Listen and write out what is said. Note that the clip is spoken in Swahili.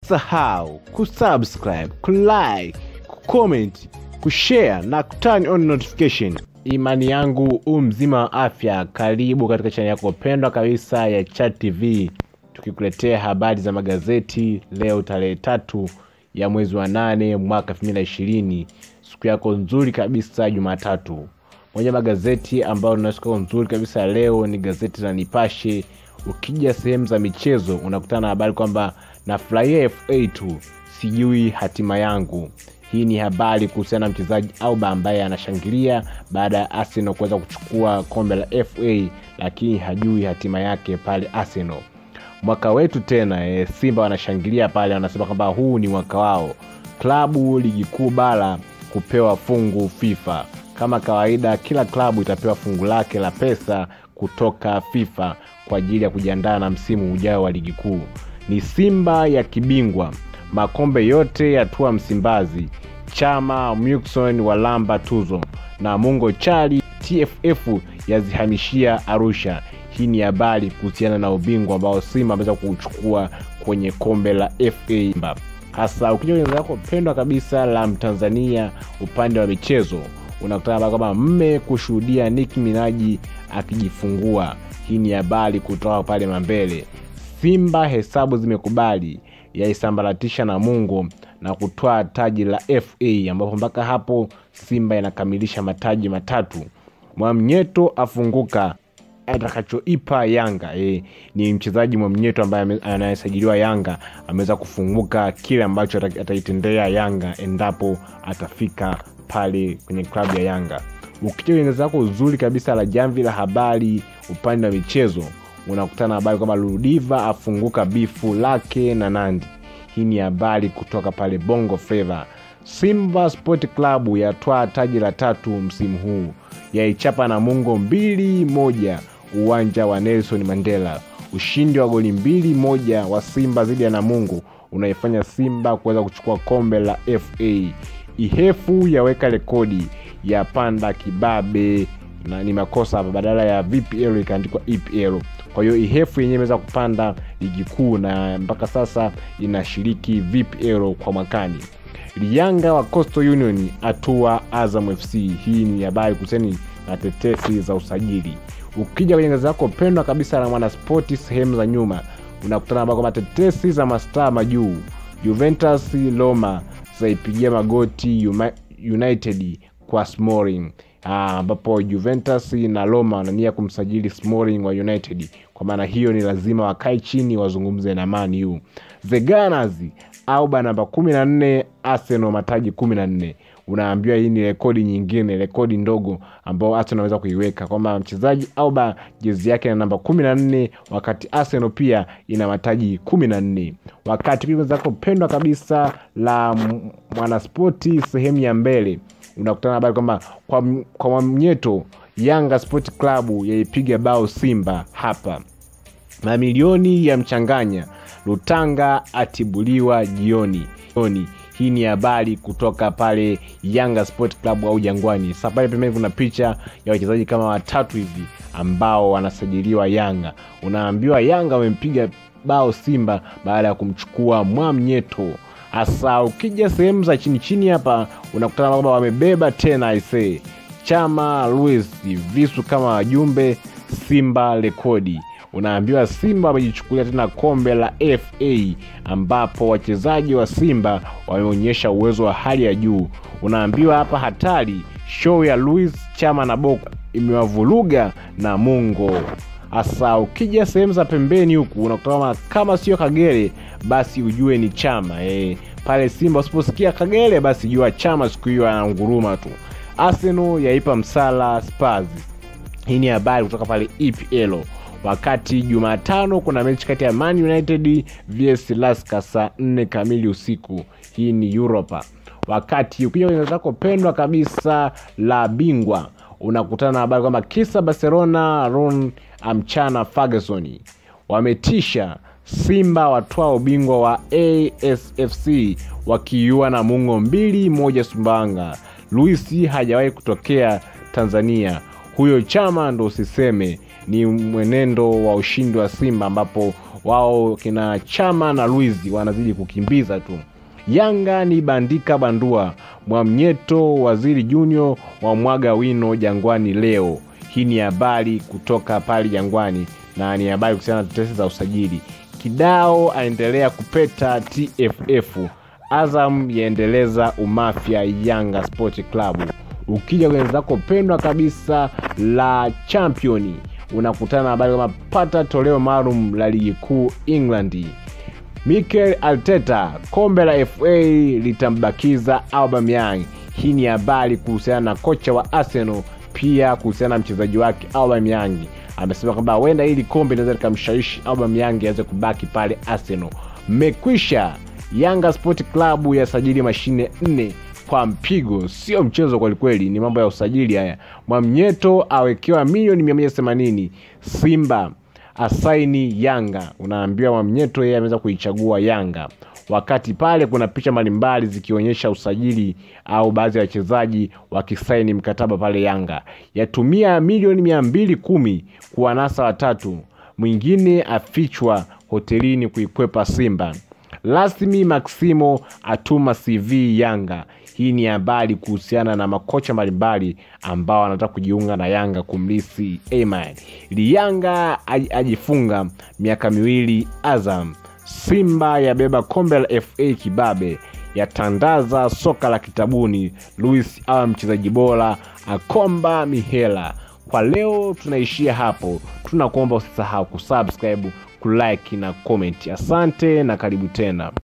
Usisahau kusubscribe, kulike, kucomment, kushare na kuturn on notification. Imani yangu u mzima wa afya, karibu katika chaneli yako pendwa kabisa ya Chat TV, tukikuletea habari za magazeti leo tarehe tatu ya mwezi wa nane mwaka 2020 siku yako nzuri kabisa Jumatatu. Moja magazeti ambayo na siku yako nzuri kabisa leo ni gazeti la Nipashe. Ukija sehemu za michezo unakutana na habari kwamba nafurahia FA tu, sijui hatima yangu. Hii ni habari kuhusiana na mchezaji Auba ambaye anashangilia baada ya Arsenal kuweza kuchukua kombe la FA, lakini hajui hatima yake pale Arsenal. Mwaka wetu tena e, Simba wanashangilia pale, wanasema kwamba huu ni mwaka wao, klabu ligi kuu bara kupewa fungu FIFA. Kama kawaida, kila klabu itapewa fungu lake la pesa kutoka FIFA kwa ajili ya kujiandaa na msimu ujao wa ligi kuu. Ni Simba ya kibingwa, makombe yote yatua Msimbazi, Chama Mukson walamba tuzo na Mungo Chali TFF yazihamishia Arusha. Hii ni habari kuhusiana na ubingwa ambao Simba ameweza kuuchukua kwenye kombe la FA. Hasa ukija kwenye lako pendwa kabisa la Mtanzania upande wa michezo, unakutana kwamba mme kushuhudia Nicki Minaj akijifungua. Hii ni habari kutoka pale Mambele. Simba hesabu zimekubali yaisambaratisha Namungo na kutwaa taji la FA, ambapo mpaka hapo Simba inakamilisha mataji matatu. Mwamnyeto afunguka atakachoipa Yanga. E, ni mchezaji Mwamnyeto ambaye anayesajiliwa Yanga ameweza kufunguka kile ambacho ataitendea Yanga endapo atafika pale kwenye klabu ya Yanga. Ukija kwenye zako uzuri kabisa la jamvi la habari upande wa michezo unakutana na habari kwamba Ludiva afunguka bifu lake na Nandi. Hii ni habari kutoka pale Bongo Flava. Simba Sport Club yatwaa taji la tatu msimu huu, yaichapa Namungo mbili moja uwanja wa Nelson Mandela. Ushindi wa goli mbili moja wa Simba dhidi ya Namungo unaifanya Simba kuweza kuchukua kombe la FA. Ihefu yaweka rekodi ya panda kibabe na ni makosa hapa, badala ya VPL ikaandikwa EPL. Kwa hiyo Ihefu yenyewe imeweza kupanda ligi kuu na mpaka sasa inashiriki VPL kwa mwakani. Lianga wa Coastal Union atua Azam FC. Hii ni habari kuhusiana na tetesi za usajili. Ukija kwenye gazeti lako pendwa kabisa la Mwanaspoti sehemu za nyuma, unakutana na kwamba tetesi za mastaa majuu, Juventus Roma zaipigia magoti United kwa Smalling ambapo Juventus na Roma wanania kumsajili Smalling wa United. Kwa maana hiyo ni lazima wakae chini wazungumze na Man U. The Gunners Auba namba kumi na nne, Arsenal mataji kumi na nne. Unaambiwa hii ni rekodi nyingine, rekodi ndogo ambao Arsenal anaweza kuiweka kwamba mchezaji Auba jezi yake na namba kumi na nne wakati Arsenal pia ina mataji kumi na nne. Wakati pia zako pendwa kabisa la Mwanaspoti sehemu ya mbele unakutana habari kwamba kwa, kwa Mwamnyeto Yanga Sport Club yaipiga bao Simba hapa. Mamilioni ya mchanganya Lutanga atibuliwa jioni jioni. Hii ni habari kutoka pale Yanga Sport Club au Jangwani. Sasa pale pembeni kuna picha ya wachezaji kama watatu hivi ambao wanasajiliwa Yanga. Unaambiwa Yanga wamempiga bao Simba baada ya kumchukua Mwamnyeto. Hasa ukija sehemu za chini chini hapa unakutana kwamba wamebeba tena aisee, Chama Luis visu kama wajumbe Simba rekodi. Unaambiwa Simba wamejichukulia tena kombe la FA ambapo wachezaji wa Simba wameonyesha uwezo wa hali ya juu. Unaambiwa hapa hatari, show ya Luis Chama na Boko imewavuruga na Mungo. Hasa ukija sehemu za pembeni huku unakutana kama sio Kagere basi ujue ni Chama e. Pale Simba usiposikia Kagere basi jua Chama siku hiyo ananguruma tu. Arsenal yaipa msala Spurs. Hii ni habari kutoka pale EPL. Wakati Jumatano kuna mechi kati ya Man United vs Laska saa nne kamili usiku. Hii ni Europa. Wakati ukija kwenye zako pendwa kabisa la bingwa unakutana na habari kwamba kisa Barcelona Ron amchana Ferguson wametisha Simba watwaa ubingwa wa ASFC wakiua na mungo mbili moja Sumbawanga. Luisi hajawahi kutokea Tanzania. Huyo Chama ndo usiseme ni mwenendo wa ushindi wa Simba ambapo wao kina Chama na Luizi wanazidi kukimbiza tu. Yanga ni bandika bandua, Mwamnyeto Waziri Junior wa mwaga wino Jangwani leo. Hii ni habari kutoka pale Jangwani na ni habari kuhusiana na tetesi za usajili. Kidao aendelea kupeta TFF. Azam yaendeleza umafia Yanga Sport Club. Ukija kwenye zako pendwa kabisa la championi, unakutana na habari kama pata toleo maalum la ligi kuu England. Mikel Arteta, kombe la FA litambakiza Aubameyang. Hii ni habari kuhusiana na kocha wa Arsenal, pia kuhusiana na mchezaji wake Aubameyang. Amesema kwamba huenda hili kombe linaweza likamshawishi Aubameyang aweze kubaki pale Arsenal. Mmekwisha. Yanga Sport Club yasajili mashine nne kwa mpigo, sio mchezo kwelikweli, ni mambo ya usajili haya. Mwamnyeto awekewa milioni 180. Simba asaini Yanga. Unaambiwa Mwamnyeto yeye ameweza kuichagua Yanga, wakati pale kuna picha mbalimbali zikionyesha usajili au baadhi ya wachezaji wakisaini mkataba pale Yanga. Yatumia milioni mia mbili kumi kuwanasa watatu, mwingine afichwa hotelini kuikwepa Simba. Rasmi Maximo atuma CV Yanga. Hii ni habari kuhusiana na makocha mbalimbali ambao wanataka kujiunga na Yanga kumlisi Ayman. Ili Yanga ajifunga miaka miwili Azam. Simba yabeba kombe la FA kibabe, yatandaza soka la kitabuni. Luis awa mchezaji bora, akomba mihela. Kwa leo tunaishia hapo, tunakuomba usisahau kusubscribe, kulike na comment. Asante na karibu tena.